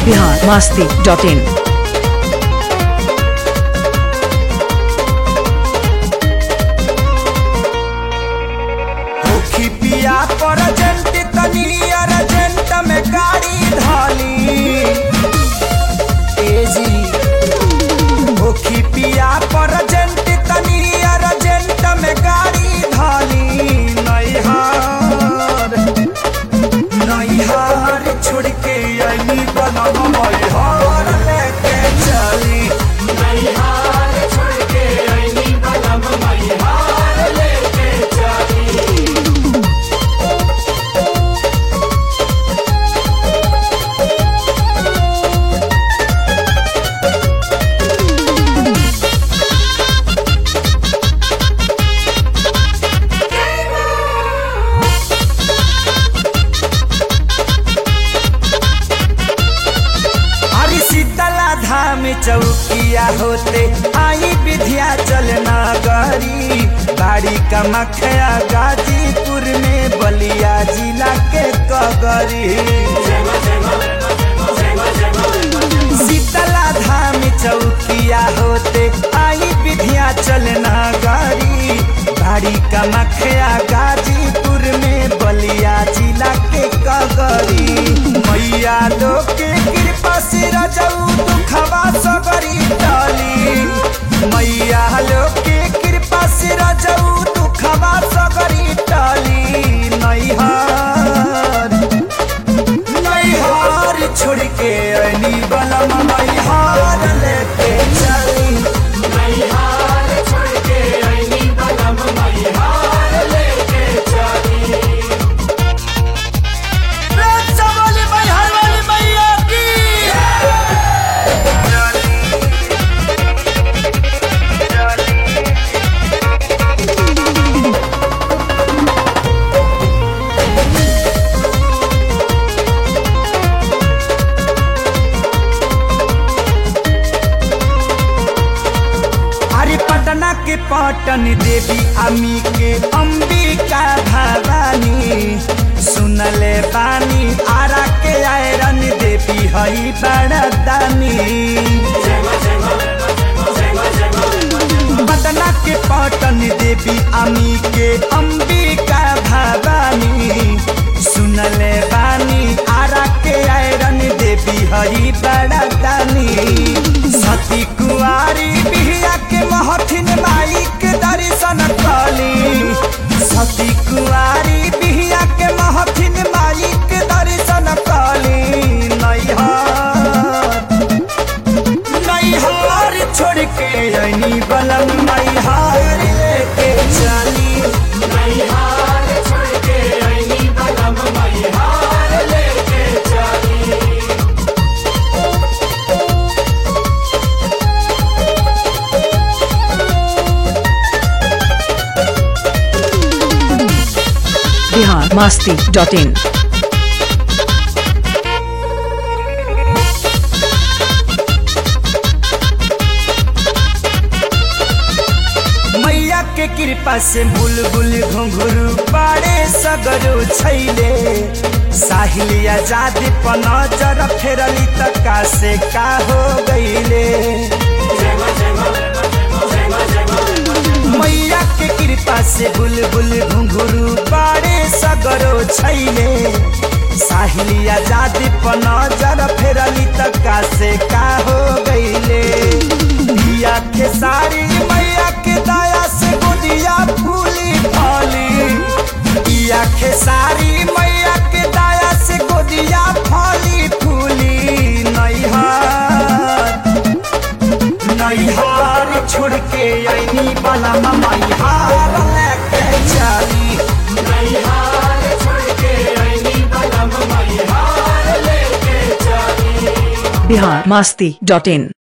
Bihar Masti dot in मुखी पिया present तनी अर्जेंट में गाड़ी धाली तेजी मुखी पिया परजेंट तनी अर्जेंट में गाड़ी धाली नैहार नैहार छोड़ के अली बनम मैहार लेके चली नैहार छोड़ के अली बनम मैहार लेके चली हरी शीतला धाम चौकिया होते आई विद्या चलना गरी बाड़ी कमखया गाजीपुर में बलिया जिला के कगरी शीतला धाम चौकिया होते आई विद्या चलना गरी बाड़ी कमखया गाजीपुर में बलिया जिला के कगरी मैया लोग के कृपा से रजऊ दुखवा सबरी टली मैया लोग के कृपा से रजऊ दुखवा सबरी टली नैहार नैहार छोड़ के अली बलम नैहार लेके चली नैहार छोड़ के अली बलम नैहार लेके चली रक्षा वाली मैहर वाली मैया की अरे पटना के पटन देवी अमी के अंबिका भवानी सुनले बानी आरा के आयरन देवी हई बड़दानी पटना के पटन देवी अमी के अंबिका भवानी सुनले बानी आरा के आयरन देवी हई बड़दानी सती कुआरी बिहिया के महथिन माई के दर्शन कली सती कुआरी बिहिया के महथिन माई के दर्शन कली नैहार नैहार छोड़ के अनी बलम नैहार लेके चली नैहार छोड़ के अनी बलम नैहार लेके चली बिहार मास्ती डॉट इन मैया के कृपा से बुलबुल घुंघरू पाड़े सगरो छैले साहिल आजाद पर नजर फेरली तका से का हो गईले मैया के कृपा से बुलबुल घुंघरू पाड़े सगरो छैले साहिल आजाद पर नजर फेरली तका से का हो गईले पिया के सारी मैया के दया से गोदिया फूली फली पिया के सारी मैया के दया से गोदिया फली फूली नैहार नैहार छोड़ के अनी बला मैहार लेके चली नैहार छोड़ के अनी बला मैहार लेके चली बिहार मास्ती डॉट इन